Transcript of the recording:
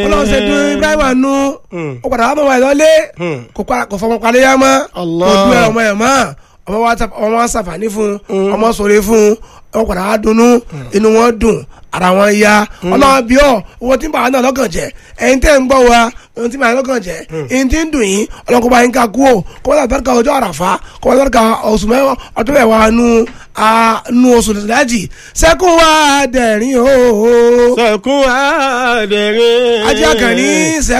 ọlọ́run ṣe dún ibrahima nu ó padà wà mọ́ ẹ̀ lọ́lé kò pa- kò fọmọ palẹ́ yá mọ́ Allah. kò dún ẹ̀ ọmọ ẹ̀ mọ́ ọmọ wa ta- ọmọ wa ṣàǹfààní fún ọmọ sọ̀rọ̀ fún ọmọ padà wà dunnú inú wọn dùn ara wọn ya ọlọ́run bí ọ owó tí ń bà wá náà lọ́kàn jẹ́ ẹ̀yin tẹ́ ń gbọ́ wa ohun tí ń bà wá lọ́kàn jẹ́ ẹ̀yin tí ń dùn yín ọlọ́run kó bá yín ká kú o kó bá lọ́kàn ọjọ́ àràfá kó bá lọ́kàn oṣù mẹ́wàá ọdún mẹ́wàá nu a- nu oṣù lájì sẹ́kùn wa dẹ̀rín o sẹ̀kún àdẹ̀rín. ajá kan ní sẹ́kùn.